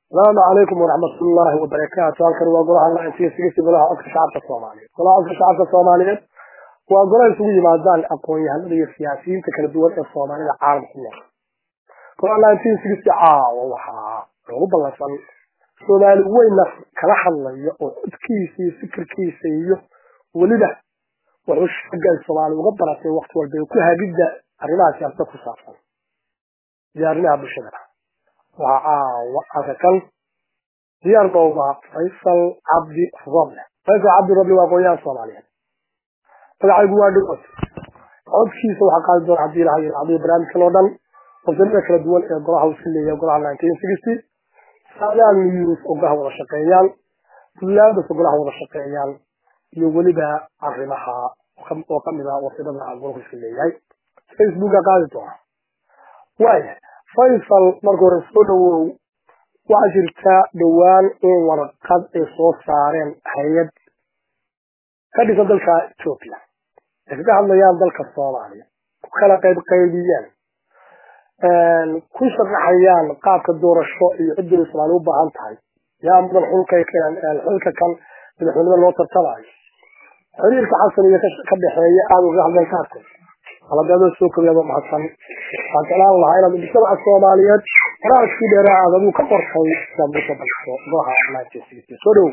asalaamu calaykum waraxmat ullaahi wabarakaatu halkan waa golaha laantiisigiisa golaha codka shacabka soomaaliyeed golaha codka shacabka soomaaliyeed waa golaha isugu yimaadaan aqoon-yahanada iyo siyaasiyiinta kala duwan ee soomaalida caalamka ku nool golaha laantiisigiisa caawa waxaa loogu ballansan soomaali weyna kala hadlaya oo codkiisa iyo fikirkiisa iyo weliba wuxuu shaaga ay soomaali uga baratay wakti walba ku hagidda arrimaha siyaasada ku saabsan iyo arrimaha bulshada waxaa caawa halka kan diyaar bowba faysal cabdi roble faysal cabdi roble waa aqoon-yahan soomaaliyeed magacaygu waa dhawad codkiisa waxaa qaadi doona haddii ilaha yiracdiyo barnaamijkan oo dhan qodobada kala duwan ee golaha uu iska leeyahay golaha nineteen sixty saadaal news oo golaha wada shaqeeyaan puntlandas oo golaha wada shaqeeyaan iyo weliba arrimaha oo kamid ah wasidada golahu iska leeyahay facebooka qaadi doona waaya faysal marka hore soo dhawow waxaa jirta dhowaan in warqad ay soo saareen hay-ad ka dhisan dalka etoobiya ay kaga hadlayaan dalka soomaaliya ku kala qayb qaybiyeen ku sharaxayaan qaabka doorasho iyo cidda ay soomaaliya u baahan tahay yaa mudan xulka xilka kan madaxweynada loo tartamayo xiriirka xasan iyo ka dhexeeya aada uga hadleen kaartay haladaadoo soo koriyaaba mahadsan waxaan jeclaan lahaa inaad mujtamaca soomaaliyeed waraaskii dheeraa aad aduu ka qortay inaad ugu soo balso golaha soo dhow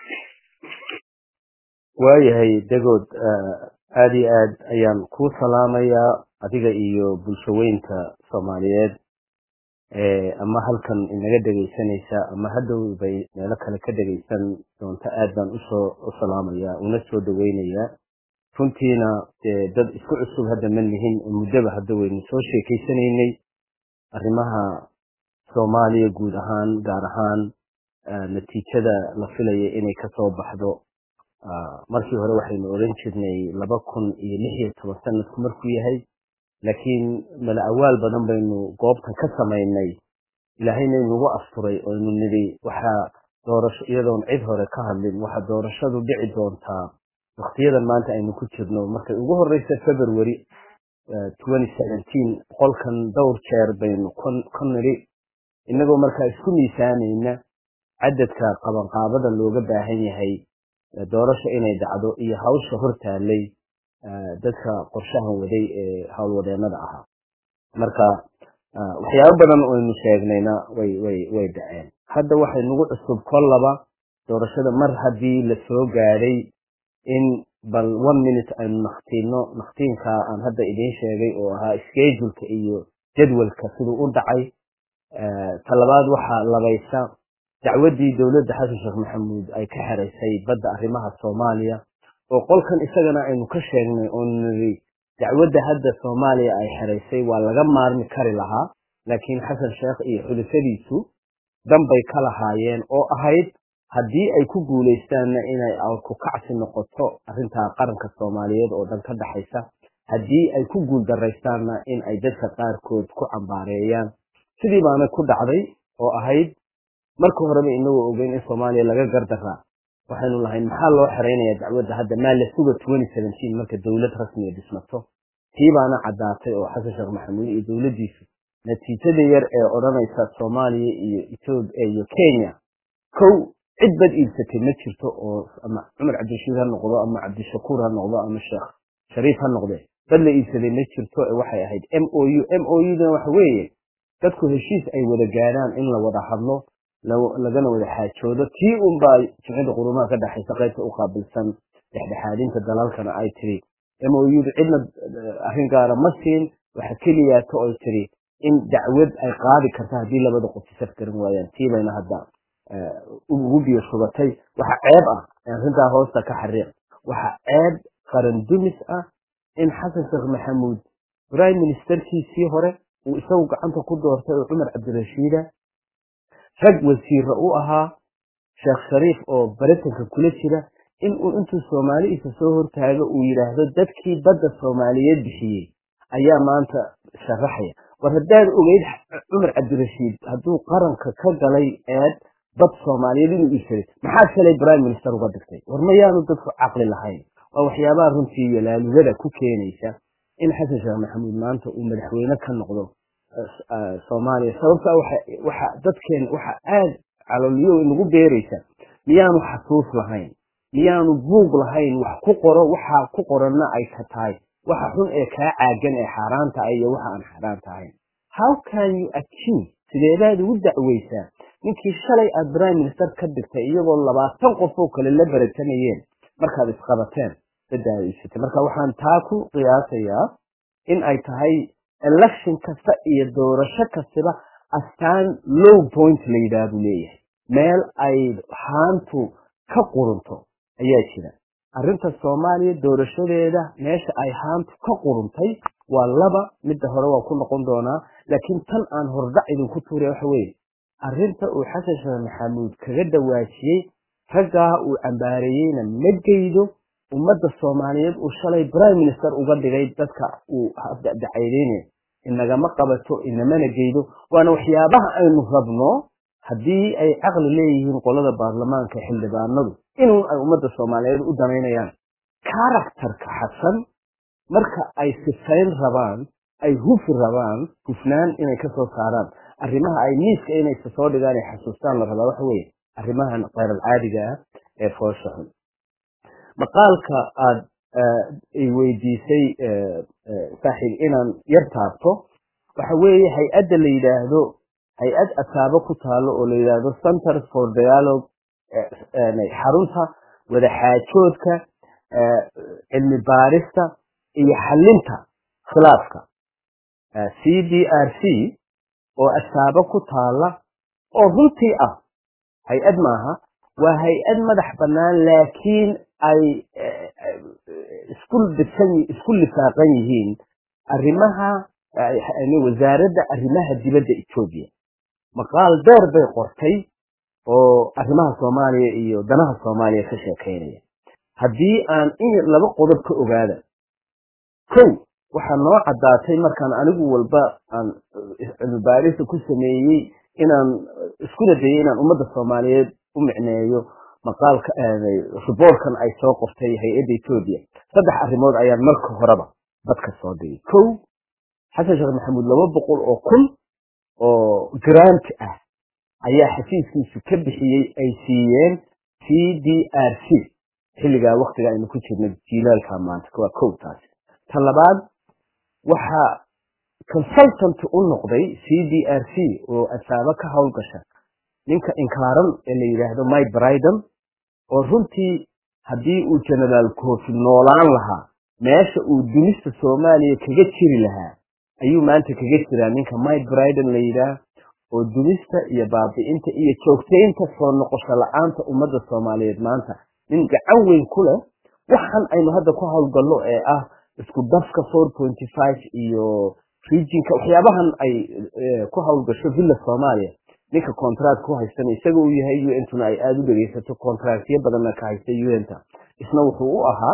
waayahay degood aada iyo aad ayaan kuu salaamayaa adiga iyo bulshaweynta soomaaliyeed ama halkan inaga dhegaysanaysa ama hadhow bay meelo kale ka dhegaysan doonta aad baan usoo u salaamayaa una soo dhaweynayaa runtiina dee dad isku cusub hadda ma lihin muddaba hadda waynu soo sheekaysanaynay arrimaha soomaaliya guud ahaan gaar ahaan natiijada la filaya inay kasoo baxdo markii hore waxaynu odhan jirnay laba kun iyo lix iyo toban sanadku markuu yahay laakiin mala awaal badan baynu goobtan ka samaynay ilaahayna inugu asturay oo ynu nidhi waxaa doorasho iyadoon cid hore ka hadlin waxaa doorashadu dhici doontaa waktiyadan maanta aynu ku jirno markay ugu horeysa february qolkan dhowr jeer baynu ka nidhi inagoo markaa isku miisaanayna cadadka qabanqaabada looga baahan yahay doorasho inay dhacdo iyo hawsha hortaalay dadka qorshahan waday ee howlwadeenada ahaa marka waxyaabo badan aynu sheegnayna way way way dhaceen hadda waxay nagu cusub kollaba doorashada mar haddii la soo gaadhay in bal one minute aynu naktiino naktiinka aan hadda idiin sheegay oo ahaa scheduleka iyo jadwalka siduu u dhacay talabaad waxaa labaysa dacwaddii dowladda xasan sheekh maxamuud ay ka xeraysay badda arrimaha soomaaliya oo qolkan isagana aynu ka sheegnay oo niri dacwadda hadda soomaaliya ay xeraysay waa laga maarmi kari lahaa laakiin xasan sheekh iyo xulufadiisu danbay ka lahaayeen oo ahayd haddii ay ku guulaystaanna inay ku kacsi noqoto arrintaa qaranka soomaaliyeed oo dhan ka dhaxaysa haddii ay ku guul daraystaanna in ay dadka qaarkood ku cambaareeyaan sidii baana ku dhacday oo ahayd marka horeba inagoo ogeyn in soomaaliya laga gardaraa waxaynu lahayn maxaa loo xeraynaya dacwadda hadda maa la suga marka dowlad rasmiga dhismato tii baana caddaatay oo xasan sheekh maxamuud iyo dowladdiisu natiijada yar ee odhanaysa soomaaliya iyo etoobiya iyo kenya kow cid bad iibsatay ma jirto oo ama cumar cabdirashiid ha noqdo ama cabdishakuur ha noqdo ama sheekh shariif ha noqde bad la iibsaday ma jirto ee waxay ahayd m o u m o udana waxa weeye dadku heshiis ay wada gaadhaan in la wada hadlo lagana wada xaajoodo tii unbaa jimcida qurumaha ka dhexaysa qaybta u qaabilsan dhexdhexaadinta dalalkana ay tiri m o uda cidna arrin gaara ma siin waxa keliyaato oy tiri in dacwad ay qaadi karta haddii labada qof isaf garan waayaan tii bayna hadda ugu biyo shubatay waxa ceeb ah arrintaa hoosta ka xariiq waxa ceeb qaran dumis ah in xasan sheekh maxamuud prime ministerkiisii hore uu isagu gacanta ku doortay oo cumar cabdirashiida rag wasiira u ahaa sheekh shariif oo baritanka kula jira in uu intuu soomaaliisa soo hortaago uu yidhaahdo dadkii badda soomaaliyeed bixiyey ayaa maanta sharaxaya war haddaad ogeyd cumar cabdirashiid hadduu qaranka ka galay eed dad soomaaliyeed inuu iibsaday maxaa shalay prime minister uga dhigtay war mayaanu dadku caqli lahayn waa waxyaabaha runtii iyo laalugada ku keenaysa in xasan sheekh maxamuud maanta uu madaxweyne ka noqdo soomaaliya sababta waxa dadkeen waxa aad calolyo nagu beeraysa miyaanu xasuus lahayn miyaanu buug lahayn wax ku qoro waxa ku qoranna ay ka tahay waxa xun ee kaa caagan ee xaaraanta ah iyo waxa aan xaaraanta ahayn how can you accuse sideedaad ugu dacweysaa ninkii shalay aad prime minister ka dhigtay iyagoo labaatan qof oo kale la baratanayeen markaad isqabateen dadaaiisatay marka waxaan taa ku qiyaasayaa in ay tahay election kasta iyo doorasho kastaba astaan low point la yidhaah buu leeyahay meel ay haantu ka qurunto ayaa jira arrinta soomaaliya doorashadeeda meesha ay haantu ka quruntay waa laba midda hore waa ku noqon doonaa laakiin tan aan hordhac idinku tuuraya waxa weeye arrinta uu xasan sheekh maxamuud kaga dhawaajiyey raggaa uu cambaareeyeyna ma geydo ummadda soomaaliyeed uu shalay prime minister uga dhigay dadka uu dacaydeynaya inagama qabato inamana geydo waana waxyaabaha aynu rabno haddii ay caqli leeyihiin qolada baarlamaanka xildhibaanadu inuu ay ummadda soomaaliyeed u danaynayaan karakterka xasan marka ay sifayn rabaan ay hufi rabaan hufnaan inay kasoo saaraan arrimaha ay miiska inay soo dhigaan ay xasuustaan la rabaa waxa weeye arrimahan keyral-caadiga ah ee foosha xun maqaalka aada ay weydiisay saaxiib inaan yar taabto waxa weeye hay-adda la yidhaahdo hay-ad asaabo ku taalo oo la yidhaahdo center for dialogue xarunta wadaxaajoodka cilmi baarista iyo xalinta khilaafka c d r c oo asaabo ku taala oo runtii ah hay-ad maaha waa hay-ad madax bannaan laakiin ay isku dirsan isku lifaaqan yihiin arrimaha wasaaradda arrimaha dibadda etoobiya maqaal dheer bay qortay oo arrimaha soomaaliya iyo danaha soomaaliya ka sheekaynaya haddii aan in laba qodob ka ogaada kow waxaa noo caddaatay markaan anigu walba aan cilmibaarista ku sameeyey inaan iskuna dayay inaan ummadda soomaaliyeed u micneeyo maqaalka riboortkan ay soo qortay hay-adda etoobiya saddex arrimood ayaan marka horeba dadka soo dhigay kow xasan sheekh maxamuud laba boqol oo kun oo grant ah ayaa xafiiskiisu ka bixiyey ay siiyeen c d r c xilligaa waktiga aynu ku jirno jiilaalka maanta waa kow taasi ta labaad waxaa consultant u noqday c d r c oo asaabo ka howlgasha ninka inkaaran ee la yidhaahdo mike briden oo runtii haddii uu genaraal kofi noolaan lahaa meesha uu dumista soomaaliya kaga jiri lahaa ayuu maanta kaga jiraa ninka mike briden la yidhaah oo dumista iyo baabi'inta iyo joogtaynta soo noqosho la-aanta ummadda soomaaliyeed maanta nin gacan weyn ku leh waxan aynu hadda ku howlgallo ee ah isku dafka four pointy five iyo regionka waxyaabahan ay ku howlgasho villa soomaaliya ninka contract ku haystana isaga uu yahay u n tuna ay aada u dhegeysato contractyo badanna ka haysta u n ta isna wuxuu u ahaa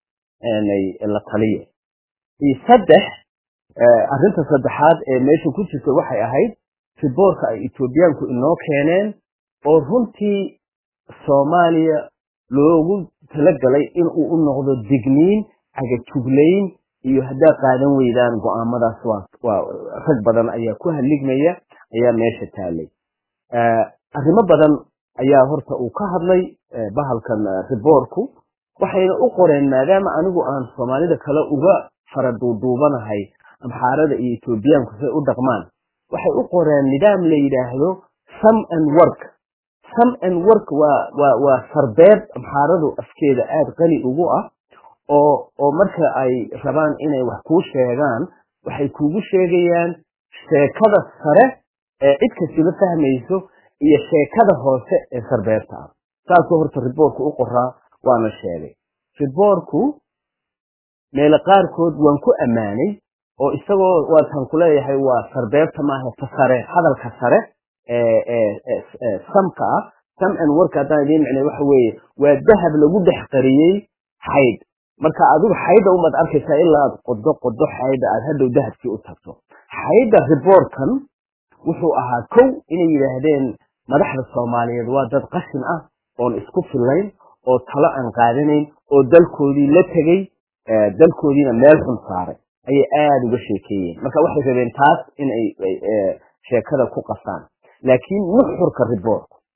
la taliye iyo saddex arrinta saddexaad ee meesha ku jirta waxay ahayd riboorka ay etoobiyaanku inoo keeneen oo runtii soomaaliya loogu talagalay inuu u noqdo digniin cagajuglayn iyo haddaad qaadan weydaan go-aamadaas waa rag badan ayaa ku haligmaya ayaa meesha taalay arrimo badan ayaa horta uu ka hadlay bahalkan riboorku waxayna u qoreen maadaama anigu aan soomaalida kale uga fara duuduubanahay amxaarada iyo etoobiyaanku say u dhaqmaan waxay u qoreen nidaam la yidhaahdo some and work some and work waa waa waa sarbeeb amxaaradu afkeeda aada qani ugu ah oo oo marka ay rabaan inay wax kuu sheegaan waxay kuugu sheegayaan sheekada sare ee cid kastiba fahmayso iyo sheekada hoose ee sarbeebta ah saasuu horta riboorku u qoraa waana sheegay riboorku meelo qaarkood waan ku ammaanay oo isagoo waataan ku leeyahay waa sarbeebta maaha ta sare hadalka sare ee samka ah sam and work haddaan idiin micnay waxa weeye waa dahab lagu dhex qariyey xaydh marka adigu xaydha umaad arkaysaa ilaa aad qodo qodo xaydha aad hadhow dahabkii u tagto xaydha riboortkan wuxuu ahaa kow inay yidhaahdeen madaxda soomaaliyeed waa dad qashin ah oon isku fillayn oo talo aan qaadanayn oo dalkoodii la tegey dalkoodiina meel xun saaray ayay aada uga sheekeeyeen marka waxay rabeen taas inay sheekada ku qasaan laakiin nuxurka riboorku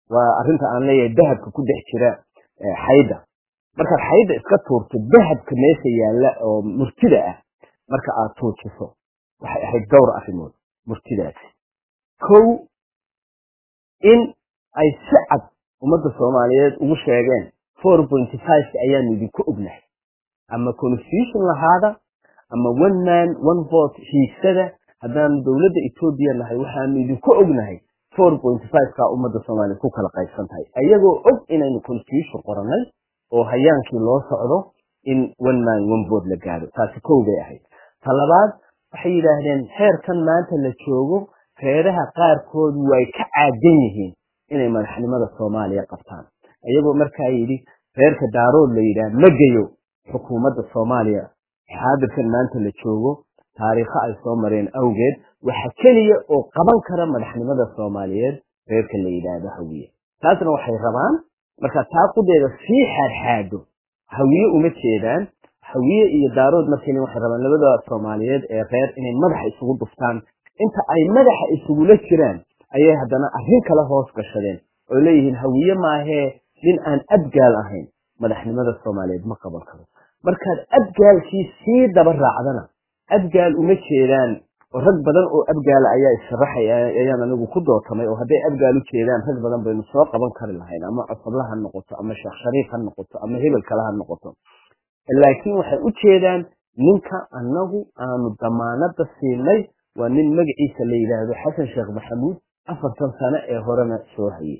waa arrinta aan leeyahay dahabka ku dhex jira xayda markaad xayda iska tuurto dahabka meesha yaalla oo murtida ah marka aad tuujiso waxay ahayd dhowr arrimood murtidaasi kow in ay si cad ummadda soomaaliyeed ugu sheegeen four pointy fiveka ayaanu idinku ognahay ama constitution lahaada ama one man one vote hiigsada haddaanu dowladda etoobiya nahay waxaanu idinku ognahay four pointy fiveka ummadda soomaaliyeed ku kala qaybsan tahay ayagoo og inaynu constitution qorannay oo hayaankii loo socdo in one man one vote la gaadho taasi kow bay ahayd ta labaad waxay yidhaahdeen heerkan maanta la joogo reeraha qaarkood way ka caadan yihiin inay madaxnimada soomaaliya qabtaan iyagoo markaa yidhi reerka daarood la yidhaah ma geyo xukuumadda soomaaliya xaadirkan maanta la joogo taariikho ay soo mareen awgeed waxa keliya oo qaban kara madaxnimada soomaaliyeed reerka la yidhaahdo hawiye taasna waxay rabaan marka taaqudeeda sii xaadxaado hawiye uma jeedaan hawiye iyo daarood markani waxay rabaan labada soomaaliyeed ee reer inay madaxa isugu dhuftaan inta ay madaxa isugula jiraan ayay haddana arrin kale hoos gashadeen oo leeyihiin hawiye maahee nin aan abgaal ahayn madaxnimada soomaaliyeed ma qaban karo markaad abgaalkii sii daba raacdana abgaal uma jeedaan oo rag badan oo abgaala ayaa issharaxay ayaan anigu ku dootamay oo hadday abgaal u jeedaan rag badan baynu soo qaban kari lahayn ama cosabla ha noqoto ama sheekh shariif ha noqoto ama hebel kale ha noqoto laakiin waxay u jeedaan ninka annagu aanu damaanada siinay waa nin magaciisa la yidhaahdo xasan sheekh maxamuud afartan sano ee horena soo hayay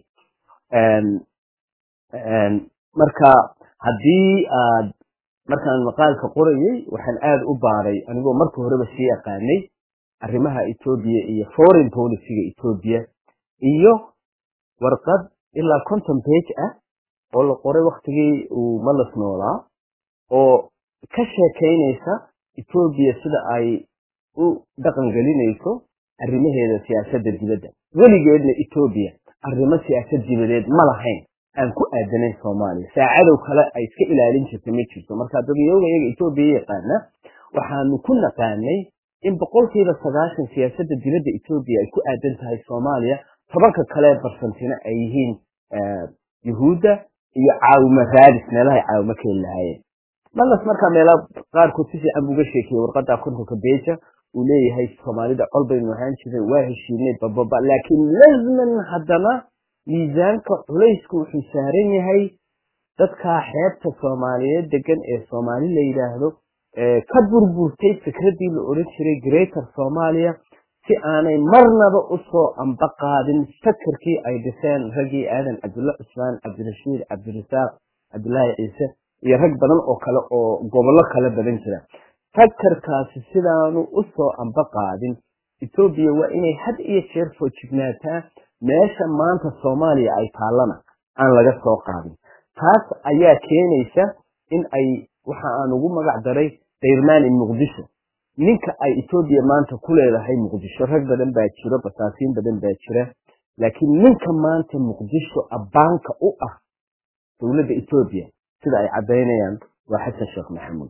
marka haddii aad markaan maqaalka qorayay waxaan aada u baaray anigoo marka horeba sii yaqaanay arrimaha etoobiya iyo foreign policyga etoobiya iyo warqad ilaa conton page ah oo la qoray waktigii uu malas noolaa oo ka sheekaynaysa etoobiya sida ay u dhaqan gelinayso arrimaheeda siyaasadda dibadda weligeedna etoobiya arrimo siyaasad dibadeed ma lahayn aan ku aadanayn soomaaliya saacadow kale ay iska ilaalin jirta ma jirto marka dadyoga iyaga etoobiya yaqaana waxaanu ku naqaanay in boqolkiiba sagaashan siyaasadda dibadda etoobiya ay ku aadan tahay soomaaliya tobanka kale barsantina ay yihiin yuhuudda iyo caawimo raadis meelahay caawimo ka heli lahaayeen malas markaa meelaha qaarkood si fiican buuga sheekiyey warqadda kontonka beja uu leeyahay soomaalida col baynu ahaan jiray waa heshiinay bababa laakiin lazman haddana miisaanka culaysku wuxuu saaran yahay dadkaa xeebta soomaaliyeed degan ee soomaali la yidhaahdo ka burburtay fikraddii la odhan jiray greater soomaaliya si aanay marnaba usoo amba qaadin fakerkii ay dhiseen raggii aadan cabdulla cusmaan cabdirashiid cabdirasaaq cabdulaahi ciise iyo rag badan oo kale oo gobollo kala badan jira fakerkaasi sidaanu usoo amba qaadin etoobiya waa inay had iyo jeer foojignaataa meesha maanta soomaaliya ay taallana aan laga soo qaadin taas ayaa keenaysa in ay waxa aan ugu magac daray dayrmaani muqdisho ninka ay etoobiya maanta ku leedahay muqdisho rag badan baa jiro basaasiin badan baa jira laakiin ninka maanta muqdisho abbaanka u ah dowladda etoobiya sida ay caddaynayaan waa xasan sheekh maxamuud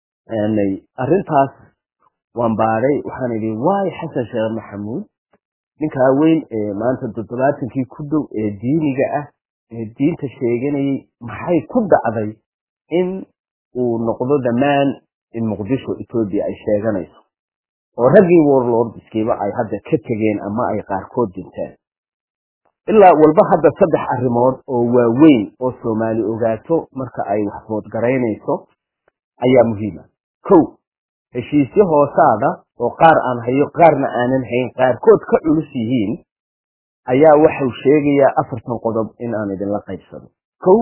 arrintaas waan baaday waxaan idhi waay xasan sheekh maxamuud ninkaa weyn ee maanta toddobaatankii ku dhow ee diiniga ah ee diinta sheeganayay maxay ku dhacday in uu noqdo dhammaan in muqdisho etoobiya ay sheeganayso oo raggii warlordskiiba ay hadda ka tegeen ama ay qaarkood dinteen ilaa walba hadda saddex arrimood oo waaweyn oo soomaali ogaato marka ay waxbood garaynayso ayaa muhiima kow heshiisyo hoosaada oo qaar aan hayo qaarna aanan hayn qaarkood ka culus yihiin ayaa waxau sheegayaa afartan qodob in aan idinla qaybsado kow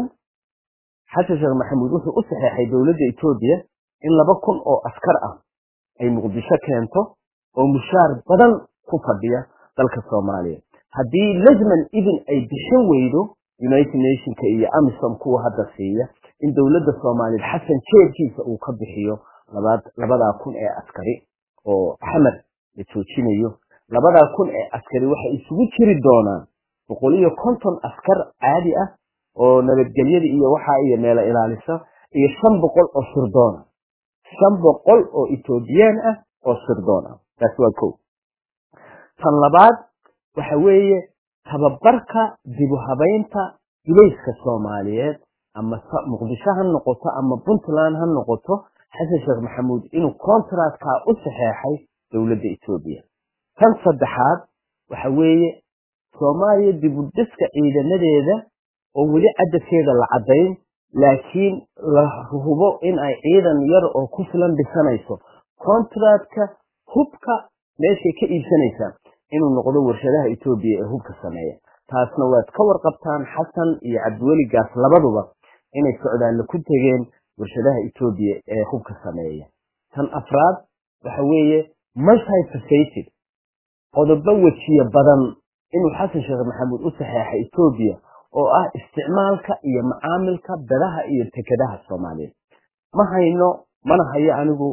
xasan sheekh maxamuud wuxuu u saxeexay dowladda etoobiya in laba kun oo askar ah ay muqdisho keento oo mushaar badan ku fadhiya dalka soomaaliya haddii lazman idin ay bixin weydo united nationka iyo amisom kuwa hadda siiya in dowladda soomaaliyeed xasan jeebkiisa uu ka bixiyo labadaa kun ee askari oo xamar la joojinayo labadaa kun ee askari waxay isugu jiri doonaan boqol iyo konton askar caadi ah oo nabadgelyada iyo waxaa iyo meelo ilaalisa iyo shan boqol oo sirdoona shan boqol oo etoobiyaan ah oo sirdoon ah taas waa kow tan labaad waxa weeye tababarka dibu habaynta gulayska soomaaliyeed ama muqdisho ha noqoto ama puntland ha noqoto xasan sheekh maxamuud inuu contractkaa u saxeexay dowladda etoobiya tan saddexaad waxa weeye soomaaliya dibudhiska ciidamadeeda oo weli cadadkeeda la caddayn laakiin la hubo in ay ciidan yar oo ku filan dhisanayso contractka hubka meeshay ka iibsanaysaa inuu noqdo warshadaha etoobiya ee hubka sameeya taasna waad ka warqabtaan xasan iyo cabdiweli gaas labaduba inay socdaalle ku tegeen warshadaha etoobiya ee hubka sameeya tan afraad waxa weeye multifacated qodobo wejiye badan inuu xasan sheekh maxamuud u saxeexay etoobiya oo ah isticmaalka iyo macaamilka bedaha iyo tekadaha soomaaliyeed ma hayno mana hayo anigu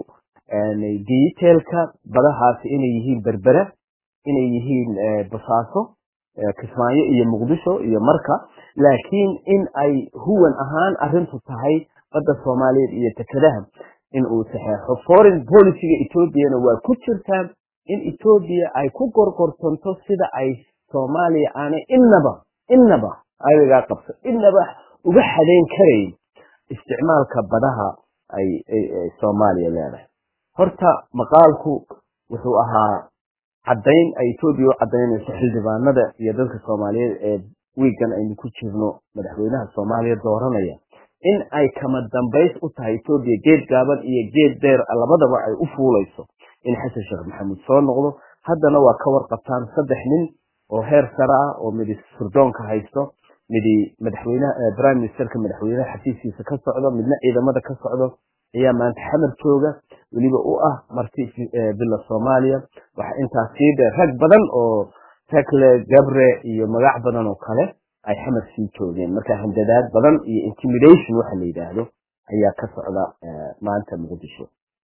detailka badahaasi inay yihiin berbera inay yihiin basaaso kismaayo iyo muqdisho iyo marka laakiin in ay huwan ahaan arintu tahay badda soomaaliyeed iyo tekadaha in uu saxeexo foreign policyga etoobiyana waa ku jirtaa in etoobiya ay ku gorgortanto sida ay soomaaliya aanay innaba innaba ayagaa qabso innaba uga xadayn karayn isticmaalka badaha ay soomaaliya leedahay horta maqaalku wuxuu ahaa caddayn ay etoobiya u caddaynayso xildhibaanada iyo dadka soomaaliyeed ee wiigan aynu ku jirno madaxweynaha soomaaliya dooranaya in ay kama dambays u tahay etoobiya geed gaaban iyo geed dheer labadaba ay u fuulayso in xasan sheekh maxamuud soo noqdo haddana waa ka warqabtaan saddex nin oo heer sare ah oo midi surdoonka haysto midi madaxweynaha prime ministerka madaxweynaha xafiiskiisa ka socdo midna ciidamada ka socdo ayaa maanta xamar jooga weliba u ah marti bila soomaaliya waxa intaas sii dheer rag badan oo tekle gabre iyo magac badan oo kale ay xamar sii joogeen marka handadaad badan iyo intimidation waxa la yidhaahdo ayaa ka socda maanta muqdisho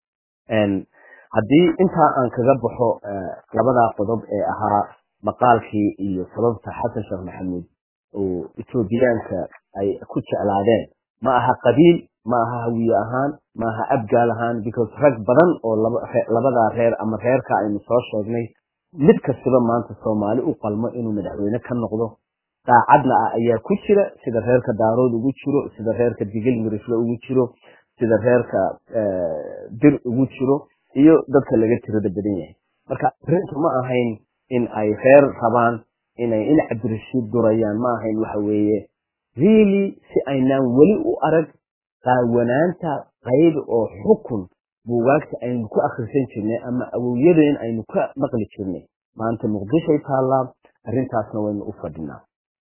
haddii intaa aan kaga baxo labadaa qodob ee ahaa maqaalkii iyo sababta xasan sheekh maxamuud oo etoobiyaanka ay ku jeclaadeen ma aha qabiil ma aha hawiye ahaan ma aha abgaal ahaan because rag badan oo labadaa reer ama reerka aynu soo sheegnay mid kastaba maanta soomaali u qalmo inuu madaxweyne ka noqdo daacadna ah ayaa ku jira sida reerka daarood ugu jiro sida reerka digil mirisle ugu jiro sida reerka dir ugu jiro iyo dadka laga tirada badan yahay marka arrintu ma ahayn in ay reer rabaan inay in cabdirashiid durayaan ma ahayn waxa weeye really si aynaan weli u arag qaawanaanta qayb oo xukun buugaagta aynu ku akhrisan jirnay ama awowyadeen aynu ka maqli jirnay maanta muqdishoy taallaa arrintaasna waynu u fadhinaa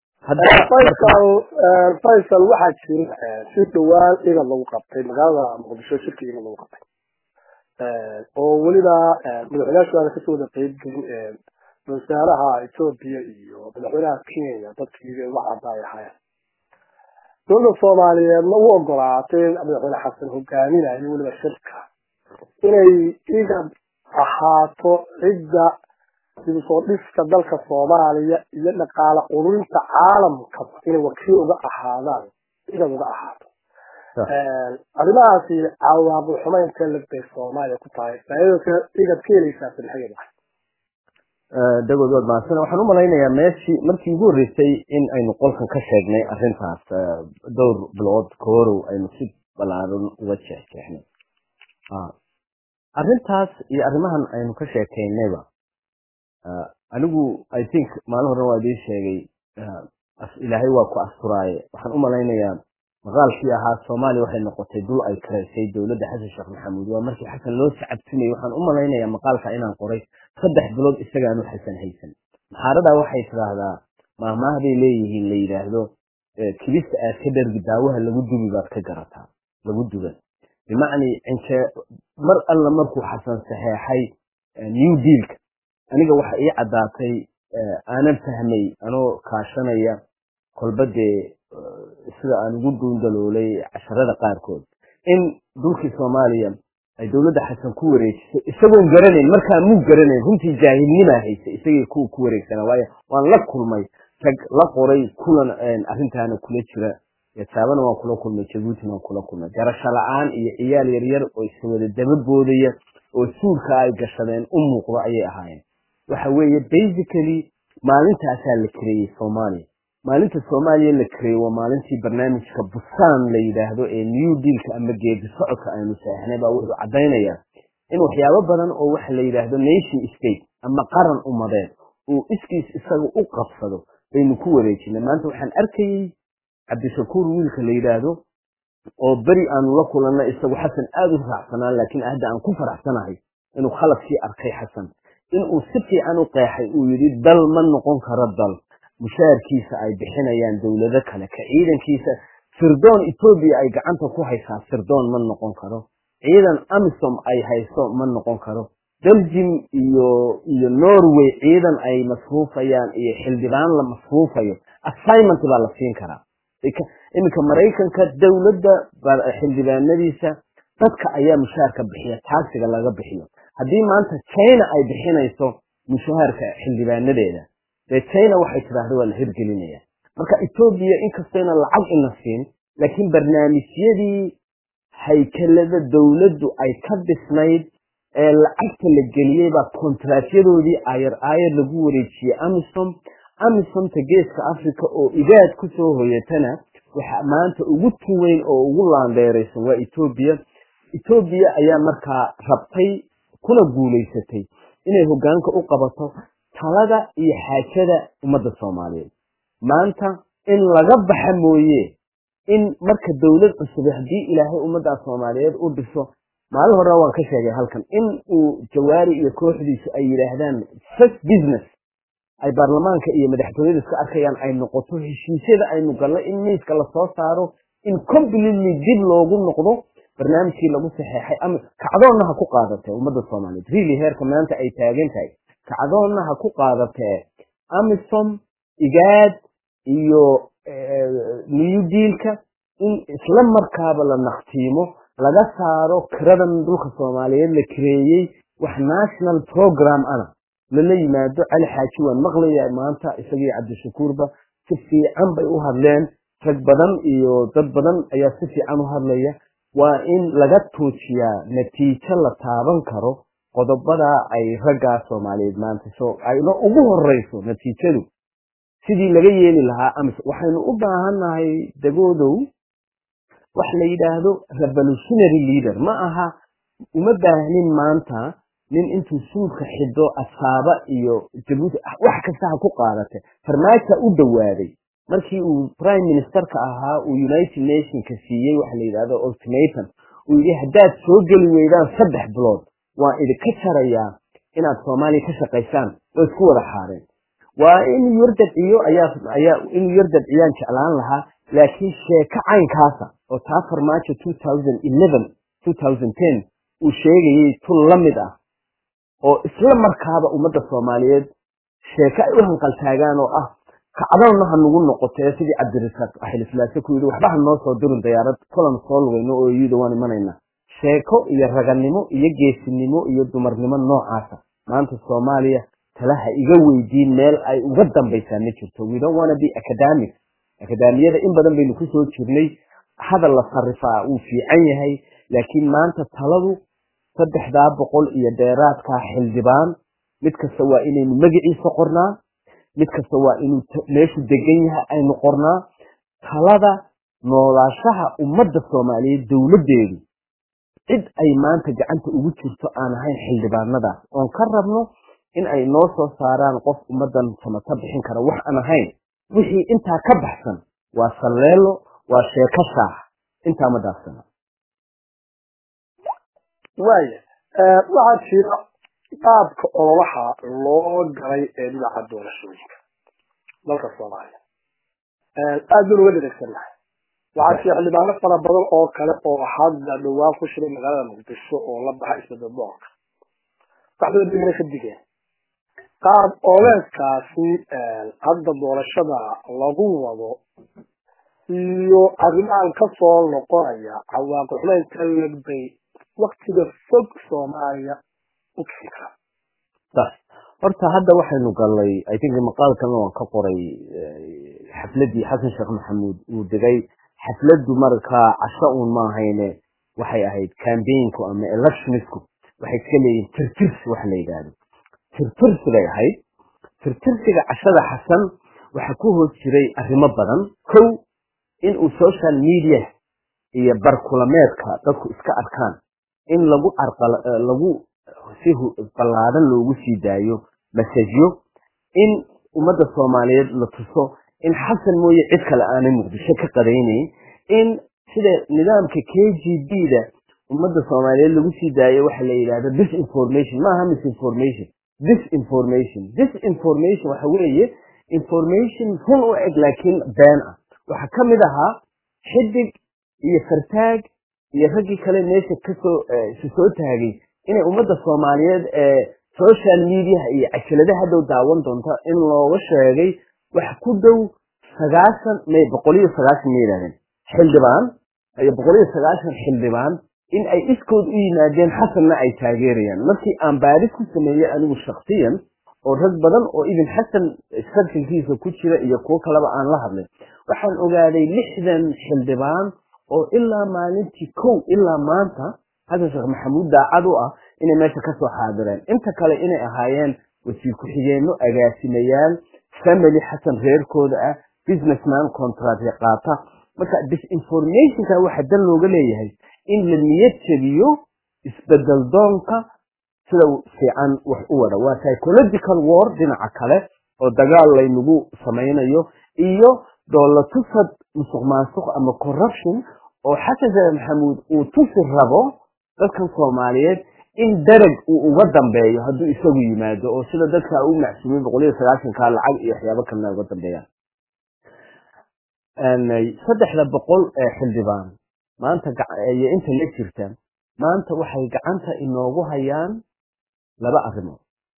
faysal waxaa jira si dhowaan igad lagu qabtay magaalada muqdisho shirka igad lagu qabtay oo weliba madaxweynayaashu aana kasoo wada qeybgelin wasaaraha etoobiya iyo madaxweynaha kenya dadkii wax cadda ay ahaayeen dowladda soomaaliyeedna u ogolaatay madaxweyne xasan hogaaminayo weliba shirka inay igad ahaato cidda dib usoo dhiska dalka soomaaliya iyo dhaqaale ururinta caalamka inay wakiil uga ahaadaan igad uga ahaato arrimahaasi cawaaqib xumaynta lagbay soomaaliya ku tahay faaidada igad ka helaysaa sadexgeeda dagood waad mahadsan waxaan u malaynayaa meeshii markii ugu horreysay in aynu qolkan ka sheegnay arrintaas dhowr bilood kahorow aynu si balaaran uga jeexjeexnay arrintaas iyo arrimahan aynu ka sheekaynayba anigu i think maalin horena waa idiin sheegay ilaahay waa ku asturaaye waxaan u malaynayaa maqaalkii ahaa soomaaliya waxay noqotay dul ay karaysay dowladda xasan sheekh maxamuud waa markii xasan loo sacabtunayay waxaan u malaynayaa maqaalka inaan qoray saddex bilood isagaanu xasan haysan maxaaradaa waxay tidhaahdaa maahmaahbay leeyihiin la yidhaahdo kibista aad ka dhargi daawaha lagu dubi baad ka garataa lagu duban bimacnii cinjee mar alla markuu xasan saxeexay new dealka aniga waxa ii caddaatay aanan fahmay anoo kaashanaya kolba dee sida aan ugu duundaloolay casharada qaarkood in dhulkii soomaaliya ay dowladda xasan ku wareejisay isagoon garanayn markaa muu garanayn runtii jaahilnimaa haysa isagii kuwa ku wareegsanaa waayo waan la kulmay rag la qoray kulan arrintaana kula jira yasaabana waan kula kulmay jabuutina waan kula kulmay garasho la-aan iyo ciyaal yaryar oo iswada daba boodaya oo suulka ay gashadeen u muuqdo ayay ahaayeen waxa weeye basically maalintaasaa la kareeyey soomaaliya maalinta soomaaliya la kareeyey waa maalintii barnaamijka busaan la yidhaahdo ee new dealka ama geedi socodka aynu seexnay baa wuxuu caddaynayaa in waxyaabo badan oo waxa la yidhaahdo nation state ama qaran umadeed uu iskiis isaga u qabsado baynu ku wareejinay maanta waxaan arkayey cabdishakuur wiilka la yidhaahdo oo beri aanu la kulanay isagu xasan aada u raacsanaa laakiin hadda aan ku faraxsanahay inuu khaladkii arkay xasan inuu si fiican u qeexay uu yidhi dal ma noqon karo dal mushaarkiisa ay bixinayaan dowlado kale ka ciidankiisa sirdoon etoobiya ay gacanta ku haysaa sirdoon ma noqon karo ciidan amisom ay hayso ma noqon karo belgium iyo iyo norway ciidan ay masruufayaan iyo xildhibaan la masruufayo assignment baa la siin karaa iminka maraykanka dowladda xildhibaanadiisa dadka ayaa mushaharka bixiya taagsiga laga bixiyo haddii maanta china ay bixinayso mushaharka xildhibaanadeeda dee china waxay tidhaahda waa la hirgelinaya marka etoobiya inkastayna lacag ina siin laakiin barnaamijyadii haykalada dowladdu ay ka dhisnayd ee lacagta la geliyey baa kontraatyadoodii ayar aayar lagu wareejiyey amisom amisomta geeska africa oo igaad ku soo hoyatana waxa maanta ugu tuweyn oo ugu laandeeraysan waa etoobiya etoobiya ayaa markaa rabtay kuna guulaysatay inay hoggaanka u qabato talada iyo xaajada ummadda soomaaliyeed maanta in laga baxa mooye in marka dowlad cusub haddii ilaahay ummaddaa soomaaliyeed u dhiso maalin horena waan ka sheegay halkan in uu jawaari iyo kooxdiisu ay yidhaahdaan first business ay baarlamaanka iyo madaxtooyada iska arkayaan ay noqoto heshiisyada aynu galno in miiska lasoo saaro in completely dib loogu noqdo barnaamijkii lagu saxeexay ama kacdoonna ha ku qaadatee ummadda soomaaliyeed really heerka maanta ay taagan tahay kacdoonna ha ku qaadatee amisom igaad iyo new dealka in isla markaaba la naqtiimo laga saaro kiradan dhulka soomaaliyeed la kireeyey wax national program ana lala yimaado cali xaaji waan maqlaya maanta isagii cabdishakuurba si fiican bay u hadleen rag badan iyo dad badan ayaa si fiican u hadlaya waa in laga tuujiyaa natiijo la taaban karo qodobada ay raggaa soomaaliyeed maanta so ayna ugu horeyso natiijadu sidii laga yeeli lahaa amis waxaynu u baahannahay dagoodow wax la yidhaahdo revolutionary leader ma aha uma baahnin maanta nin intuu suudka xido asaaba iyo jabuuti wax kasta ha ku qaadate farmaaja u dhowaaday markii uu prime ministerka ahaa uu united nationka siiyey waxa la yidhahdo ultimatum uu yidhi haddaad soo geli weydaan saddex bilood waan idinka jarayaa inaad soomaaliya ka shaqaysaan oo isku wada xaareen waa inuu yar dabciyo ayaa ayaa inuu yar dabciyaan jeclaan lahaa laakiin sheeko caynkaasa oo taa farmaajo two thousand eleven two thousand ten uu sheegayay tun la mid ah oo isla markaaba ummadda soomaaliyeed sheeko ay u hanqaltaagaan oo ah kacdoonna ha nagu noqotee sidii cabdirasaaq axilislaase ku yidhi waxba ha noo soo dirin dayaarad kulan soo lugayno oo iyada waan imanayna sheeko iyo raganimo iyo geesinimo iyo dumarnimo noocaasa maanta soomaaliya talaha iga weydiin meel ay uga dambaysaa ma jirto we don't wanna be academic akadaamiyada in badan baynu kusoo jirnay hadal la sarifaa wuu fiican yahay laakiin maanta taladu saddexdaa boqol iyo dheeraadkaa xildhibaan mid kasta waa inaynu magaciisa qornaa mid kasta waa inuu meeshu degan yahay aynu qornaa talada noolaashaha ummadda soomaaliyeed dowladdeedu cid ay maanta gacanta ugu jirto aan ahayn xildhibaanadaas oon ka rabno in ay noo soo saaraan qof ummaddan samata bixin kara wax aan ahayn wixii intaa ka baxsan waa salleelo waa sheeko shaax intaa ma dhaafsana waaya waxaa jira qaabka ololaha loo galay ee dhinaca doorashooyinka dalka soomaaliya aad baan uga dhadegsannahay waxaa jira xildhibaano fara badan oo kale oo hadda dhowaan ku shiray magaalada muqdisho oo la baxa isbedel doorka waxdooda dhimana ka digeen qaab ooleedkaasi hadda doorashada lagu wado iyo arrimahan kasoo noqonaya cawaaqi xumeynka legbay waktiga fog soomaaliya u keeni karaa horta hadda waxaynu galnay i think maqaalkana waan ka qoray xafladii xasan sheekh maxamuud uu degay xafladu markaa casho uun ma ahayne waxay ahayd cambaiginku ama electionisku waxay iska leeyihin tirtirs wax la yidhaahdo tirtirs bay ahayd tirtirsiga cashada xasan waxaa ku hoos jiray arrimo badan kow inuu social media iyo barkulameedka dadku iska arkaan in lagu lagu si ballaadhan loogu sii daayo masajyo in ummadda soomaaliyeed la tuso in xasan mooye cid kale aanay muqdisho ka qadaynayn in sida nidaamka k g b da ummadda soomaaliyeed lagu sii daayo waxa la yidhahda disinformation maaha misinformation disinformation disinformation waxa weeye information run u eg laakiin been ah waxaa ka mid ahaa xidig iyo fartaag iyo raggii kale meesha kasoo isu soo taagay inay ummadda soomaaliyeed ee social mediaha iyo cajalada hadhow daawan doonta in looga sheegay wax ku dhow sagaashan may boqol iyo sagaashan ma yidhahdeen xildhibaan iyo boqol iyo sagaashan xildhibaan in ay iskood u yimaadeen xasanna ay taageerayaan markii aan baadis ku sameeyey anigu shaksiyan oo rag badan oo ibn xasan sarkalkiisa ku jira iyo kuwo kaleba aan la hadlay waxaan ogaaday lixdan xildhibaan oo ilaa maalintii kow ilaa maanta xasan sheekh maxamuud daacad u ah inay meesha kasoo xaadireen inta kale inay ahaayeen wasiir ku-xigeenno agaasimayaal family xasan reerkooda ah businessman contract qaata marka disinformationka waxa dan looga leeyahay in la niyad jabiyo isbedel doonka sida fiican wax u wada waa psychological war dhinaca kale oo dagaal laynagu samaynayo iyo doolatusad musuq maasuq ama corruption oo xasan sheekh maxamuud uu tusi rabo dadkan soomaaliyeed in darag uu uga dambeeyo hadduu isagu yimaado oo sida dadka u macsuumay boqol iyo sagaashanka lacag iyo waxyaabo kalena uga dambeeyaan saddexda boqol ee xildhibaan maanta iyo inta la jirta maanta waxay gacanta inoogu hayaan laba arrimood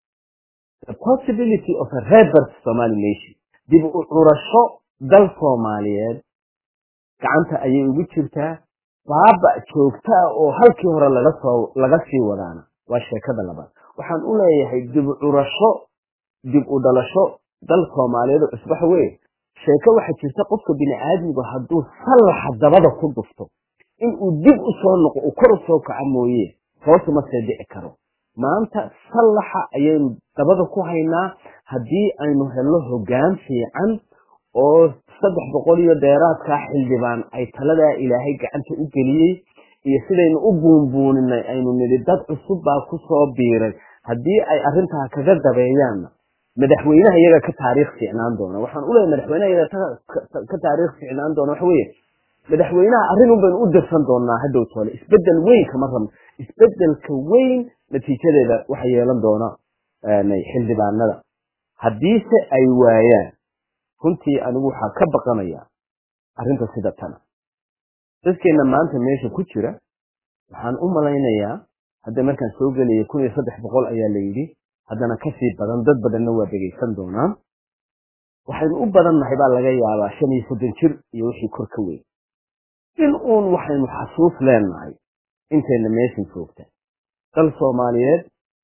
the possibility of a rebirth somali nation dib u curasho dal soomaaliyeed gacanta ayay ugu jirtaa baaba joogta ah oo halkii hore laga soo laga sii wadaana waa sheekada labaad waxaan u leeyahay dib u curasho dib u dhalasho dal soomaaliyeed oo cusbax wey sheeko waxaa jirta qofka bini aadmigu hadduu sallaxa dabada ku dhufto inuu dib u soo noqo uu kor u soo kaco mooye hoosuma see dhici karo maanta sallaxa ayaynu dabada ku haynaa haddii aynu helno hoggaan fiican oo saddex boqol iyo dheeraadkaa xildhibaan ay taladaa ilaahay gacanta u geliyey iyo sidaynu u buunbuuninay aynu nidhi dad cusub baa ku soo biiray haddii ay arrintaa kaga dabeeyaanna madaxweynaha iyaga ka taariikh fiicnaan doona waxaan u leeyahay madaxweynaha iyaga ka taariikh fiicnaan doona waxa weeye madaxweynaha arrin un baynu u dirsan doonaa hadhow toole isbedel weyn kama rabno isbedelka weyn natiijadeeda waxa yeelan doona xildhibaanada haddiise ay waayaan runtii anigu waxaa ka baqanaya arrinta sida tana dadkeenna maanta meesha ku jira waxaan u malaynayaa hadda markaan soo gelaya kun iyo saddex boqol ayaa la yidhi haddana kasii badan dad badanna waa dhegaysan doonaan waxaynu u badannahay baa laga yaabaa shan iyo soddon jir iyo wixii kor ka weyn in uun waxaynu xasuus leenahay intayna meeshan joogta dal soomaaliyeed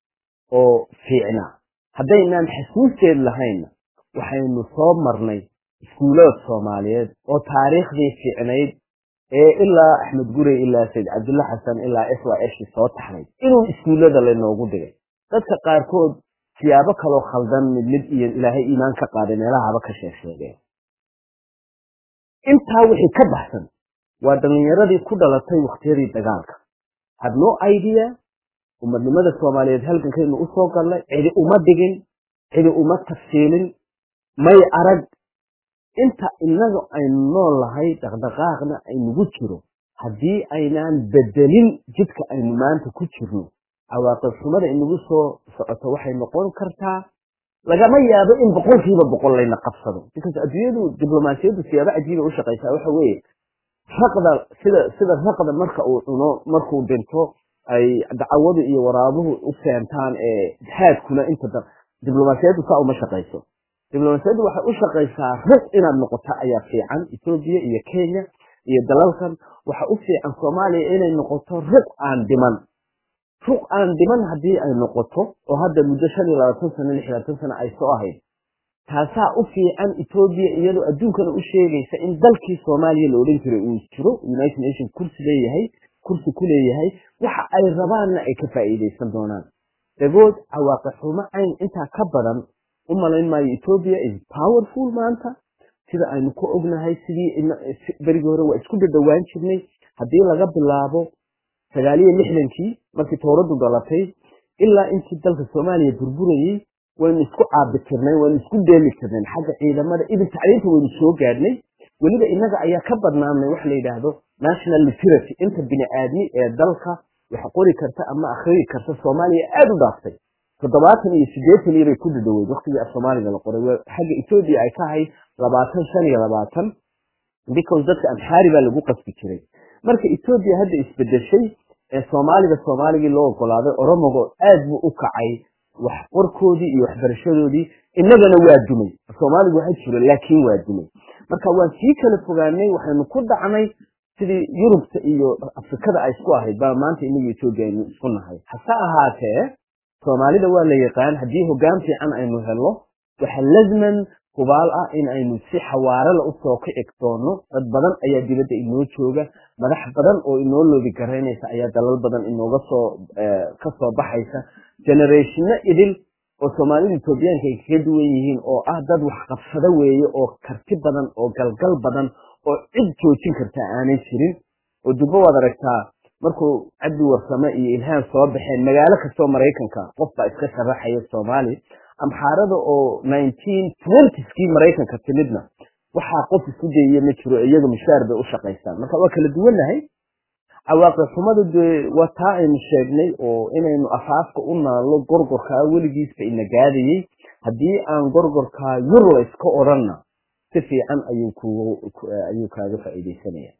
oo fiicna haddaynaan xasuusteed lahaynna waxaynu soo marnay iskuulood soomaaliyeed oo taariikhdii fiicnayd ee ilaa axmed gurey ilaa sayd cabdulla xasan ilaa s y s soo taxnayd inuu iskuullada laynoogu dhigay dadka qaarkood siyaabo kaloo khaldan mid mid iyo ilaahay iimaan ka qaaday meelahaba ka sheeg sheegeen intaa wixii ka baxsan waa dhallinyaradii ku dhalatay wakhtiyadii dagaalka had no idea umadnimada soomaaliyeed halgankaynu usoo gallay cidi uma dhigin cidi uma tafsiilin may arag inta inaga aynu nool lahay dhaqdhaqaaqna aynugu jiro haddii aynaan bedelin jidka aynu maanta ku jirno cawaaqib xumada inagu soo socoto waxay noqon kartaa lagama yaabo in boqolkiiba boqol layna qabsado because adduunyadu diblomaasiyaddu siyaabo cajiiba u shaqaysaa waxa weeye raqda sida sida raqda marka uu cuno markuu dhinto ay dacwadu iyo waraabuhu u keentaan ee haadkuna inta diblomaasiyaddu saa uma shaqayso diblomaasiyaddu waxay u shaqaysaa ruq inaad noqoto ayaa fiican etoobiya iyo kenya iyo dalalkan waxa u fiican soomaaliya inay noqoto ruq aan dhiman ruq aan dhiman haddii ay noqoto oo hadda muddo shan iyo labaatan sano lix labaatan sano ay soo ahayd taasaa u fiican etoobiya iyadoo adduunkana u sheegaysa in dalkii soomaaliya la odhan jiray uu jiro united nation kursi leeyahay kursi ku leeyahay waxa ay rabaanna ay ka faa'iidaysan doonaan dagood cawaaqi xumo cayn intaa ka badan u malayn maayo ethiopia is powerful maanta sida aynu ku ognahay sidii berigii hore waa isku dhadhowaan jirnay haddii laga bilaabo sagaaliyo lixdankii markii towradu dhalatay ilaa intii dalka soomaaliya burburayey waynu isku caabi tirnay waynu isku deeli tirnay xagga ciidamada idin tacliinta waynu soo gaadhnay weliba innaga ayaa ka badnaanay wax la yidhaahdo national literacy inta bini aadmi ee dalka wax qori karta ama akhriyi karta soomaaliya aada u dhaaftay toddobaatan iyo siddeetan iyo bay ku dhadhoweyd waktigii af soomaaliga la qoray xagga etoobiya ay tahay labaatan shan iyo labaatan because dadka amxaari baa lagu qasbi jiray marka etoobiya hadda isbedeshay ee soomaaliga soomaaligii loo ogolaaday oromogo aad buu u kacay wax qorkoodii iyo waxbarashadoodii innagana waa dumay soomaaligu waxa jiro laakiin waa dumay marka waan sii kala fogaanay waxaynu ku dhacnay sidii yurubta iyo afrikada ay isku ahayd baa maanta inaga etoobiya aynu isku nahay hase ahaatee soomaalida waa la yaqaan haddii hoggaan fiican aynu helno waxa lazman hubaal ah in aynu si xawaarala usoo kici doono dad badan ayaa dibadda inoo jooga madax badan oo inoo loobi garaynaysa ayaa dalal badan inooga soo kasoo baxaysa generationno idil oo soomaalida etoobiyaanka ay kaga duwan yihiin oo ah dad waxqabsado weeye oo karti badan oo galgal badan oo cid joojin karta aanay jirin oo dubbo waad aragtaa markuu cabdi warsame iyo ilhaan soo baxeen magaalo kastoo maraykanka qof baa iska sharaxaya soomaali amxaarada oo nineteen twentyskii maraykanka timidna waxaa qof isku dayaya ma jiro iyaga mushaar bay u shaqaystaan marka waa kala duwannahay cawaaqib xumadu dee waa taa aynu sheegnay oo inaynu afaafka u naallo gorgorkaa weligiisba ina gaadayey haddii aan gorgorkaa yur layska odhanna si fiican ayuu ku ayuu kaaga faa'iidaysanaya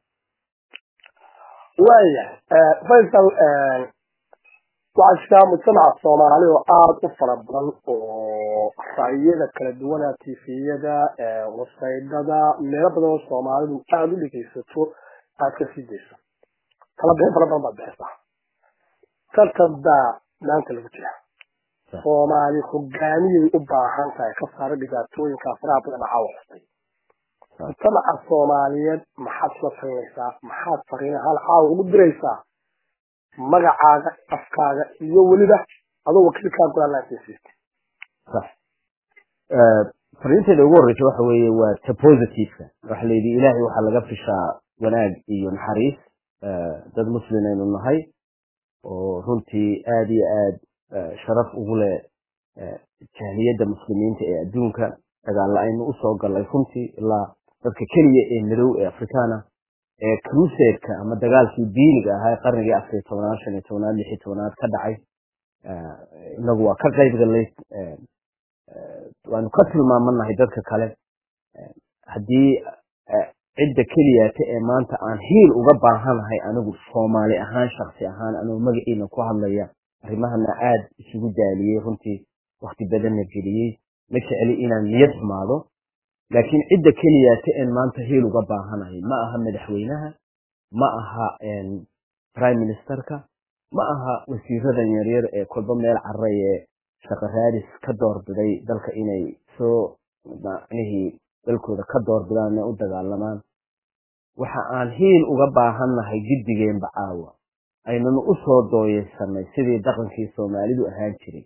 waaya faysal waxaa jirtaa mujtamaca soomaali oo aada u fara badan oo ra'yada kala duwana tifiyada wasaydada meelo badan oo soomaalidu aada u dhegaysato aad ka sii dayso kala bixin fara badan baad bixisaa tartan baa maanta lagu jira soomaali hogaamiyay u baahan tahay ka saara dhibaatooyinka faraha badan caawa xustay mujtamaca soomaaliyeed maxaad la talinaysaa maxaad fariina hal caawa ugu diraysaa magacaaga afkaaga iyo weliba adoo wakiilkaa go-aanlaansiisiista sax fariinteeda ugu horreysa waxa weeye waa ta positiveka waxa la yidhi ilaahay waxaa laga fishaa wanaag iyo naxariis dad muslim aynu nahay oo runtii aada iyo aad sharaf ugu leh jahliyadda muslimiinta ee adduunka dagaalla aynu usoo gallay runtii ilaa dadka keliya ee madow ee afrikaana ee crusadeka ama dagaalkii diiniga ahaa ee qarnigii afariy tobnaad shan iyo tobnaad lix iyo tobnaad ka dhacay inagu waa ka qayb gallay waanu ka tilmaamanahay dadka kale haddii cidda keliyata ee maanta aan hiil uga baahanahay anigu soomaali ahaan shaksi ahaan anuu magaciina ku hadlaya arrimahana aada isugu daaliyey runtii wakti badanna geliyey ma jecli inaan niyad xumaado laakiin cidda keliyata een maanta hiil uga baahanahay ma aha madaxweynaha ma aha prime ministerka ma aha wasiiradan yaryar ee kolba meel caray ee shaqaraadis ka doorbiday dalka inay soo macnihii dalkooda ka doorbidaan inay u dagaalamaan waxa aan hiil uga baahannahay giddigeenba caawa aynanu u soo dooyeysanay sidii dhaqankii soomaalidu ahaan jiray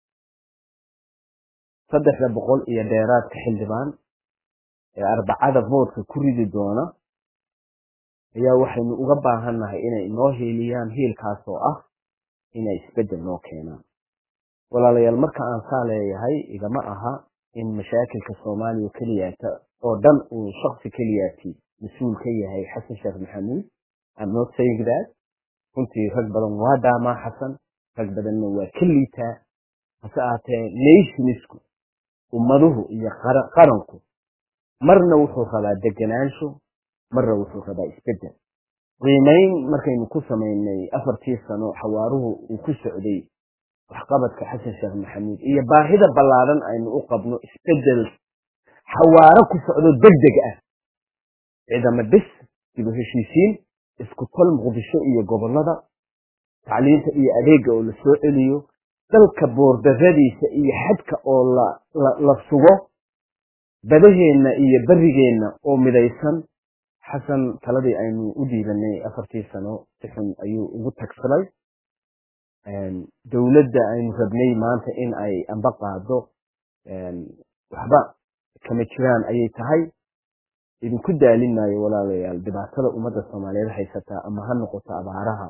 saddexda boqol iyo dheeraadka xildhibaan ee arbacada voodka ku ridi doona ayaa waxaynu uga baahannahay inay inoo hiiliyaan hiilkaas oo ah inay isbeddel noo keenaan walaalayaal marka aan saa leeyahay igama aha in mashaakilka soomaaliya keliyaata oo dhan uu shaksi keliyaati mas-uul ka yahay xasan sheekh maxamuud I'm not saying that runtii rag badan waa dhaamaa xasan rag badanna waa ka liitaa hase ahaatee nationisku ummaduhu iyo qaranku marna wuxuu rabaa deganaansho marna wuxuu rabaa isbeddel qiimayn markaynu ku samaynay afartii sano xawaaruhu uu ku socday waxqabadka xasan sheekh maxamuud iyo baahida ballaadan aynu u qabno isbeddel xawaaro ku socdo deg deg ah ciidamo dhis dibu heshiisiin isku tol muqdisho iyo gobollada tacliinta iyo adeega oo la soo celiyo dalka boordaradiisa iyo xadka oo la sugo badaheenna iyo berigeenna oo midaysan xasan taladii aynu u dhiibanay afartii sano si xun ayuu ugu tagsalay dowladda aynu rabnay maanta in ay amba qaado waxba kama jiraan ayay tahay idinku daalin maayo walaalayaal dhibaatada ummadda soomaaliyeed haysataa ama ha noqoto abaaraha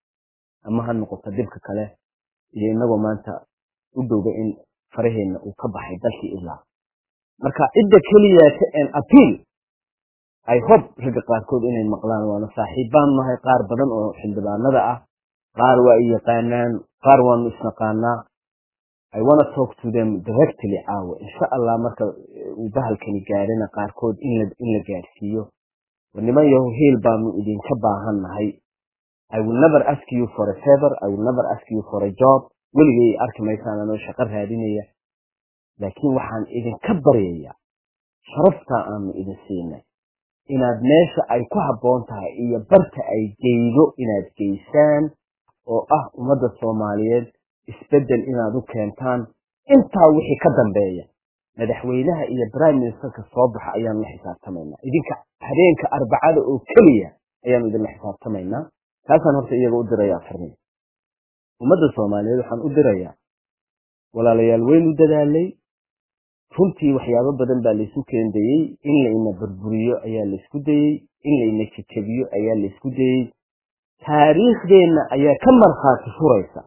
ama ha noqoto dhibka kale iyo inagoo maanta u dhowga in faraheenna uu ka baxay dalkii ilaa marka cidda keliyaata en apiil i hope ragga qaarkood inay maqlaan waana saaxiibbaan nahay qaar badan oo xildhibaanada ah qaar waa i yaqaanaan qaar waanu isnaqaanaa i wanna talk to them directly caawa insha allah marka uu bahalkani gaadhana qaarkood in la in la gaadhsiiyo niman yaho hiil baanu idinka baahan nahay i will never ask you for a favor i will never ask you for a job weligay arki maysaan anoo shaqo raadinaya laakiin waxaan idinka baryayaa sharaftaa aanu idin siinay inaad meesha ay ku habboon tahay iyo barta ay geydo inaad geysaan oo ah ummadda soomaaliyeed isbeddel inaad u keentaan intaa wixii ka dambeeya madaxweynaha iyo prime ministerka soo baxa ayaanu la xisaabtamaynaa idinka habeenka arbacada oo keliya ayaanu idinla xisaabtamaynaa taasaan horta iyaga u dirayaa farniin ummadda soomaaliyeed waxaan u dirayaa walaalayaal waynu dadaalay runtii waxyaabo badan baa laysu keendayey in layna burburiyo ayaa laysku dayey in layna jejebiyo ayaa laysku dayey taariikhdeenna ayaa ka markhaati furaysa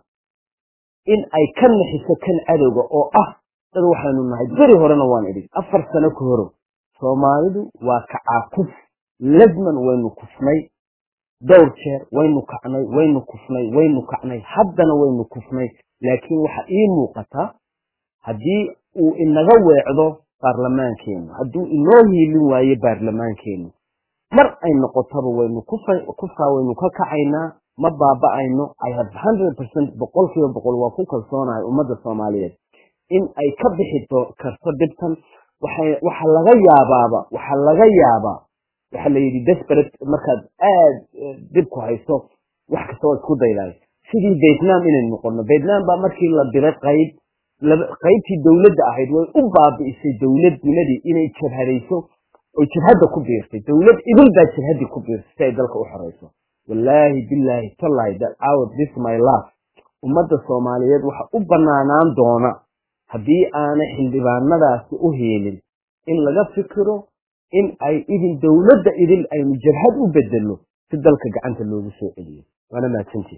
in ay ka naxiso kan cadowga oo ah dad waxaynu nahay beri horena waan idhi afar sano ka horo soomaalidu waa kacaakuf lasman waynu kufnay dhowr jeer waynu kacnay waynu kufnay waynu kacnay haddana waynu kufnay laakiin waxa ii muuqataa haddii uu inaga weecdo baarlamaankeennu hadduu inoo hiilin waayo baarlamaankeennu mar ay noqotaba waynu kufkaa waynu ka kacaynaa ma baaba'ayno i have hundred percent boqol kiiba boqol waa ku kalsoonahay ummadda soomaaliyeed in ay ka bixi karto dhibtan waxa laga yaabaaba waxa laga yaabaa waxa la yidhi desperate markaad aad dhibku hayso wax kasta waa isku daydaay sidii vietnam inay noqono vietnam baa markii la diray qayb qaybtii dowladda ahayd way u baabi'isay dowladnimadii inay jabhadayso oy jabhadda ku biirtay dowlad idil baa jabhaddii ku biirtay si ay dalka u xorayso wallaahi billaahi tallahi that out this my life ummadda soomaaliyeed waxa u banaanaan doona haddii aanay xildhibaanadaasi u heelin in laga fikiro in ay idin dowladda idil aynu jabhad u bedelno si dalka gacanta loogu soo celiyo waana mahadsantii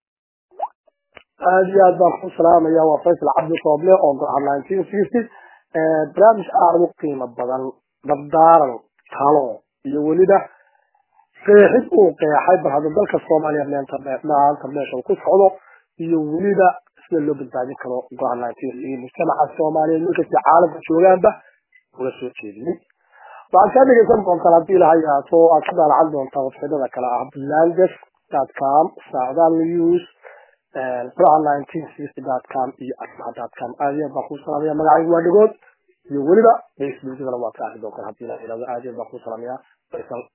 aada iyo aad baan ku salaamaya waa faysal cabdi sooble oo go-aan nineteen sixty barnaamij aada u qiimo badan dabdaaran talo iyo weliba qeexid uu qeexay bal hadda dalka soomaaliya meenta maanta meesha uu ku socdo iyo weliba sida loo badbaadin karo go-aan nineteen sixty mujtamaca soomaaliyeed markasta caalamka joogaanba uga soo jeediyey waxaad kaa dhegeysan doontaan haddii ilaha yaato aad ka daalacan doontaan websaydada kale ah blandes dot com saacdaal news furaha nineteen sixty dot com iyo asmaha dot com aad iyo aad baan kuu salaamaya magacaygu waa dhigood iyo weliba facebookadana waad ka arki doontaan haddii ilaha yidhahdo aad iyo aad baan kuu salaamaya faysal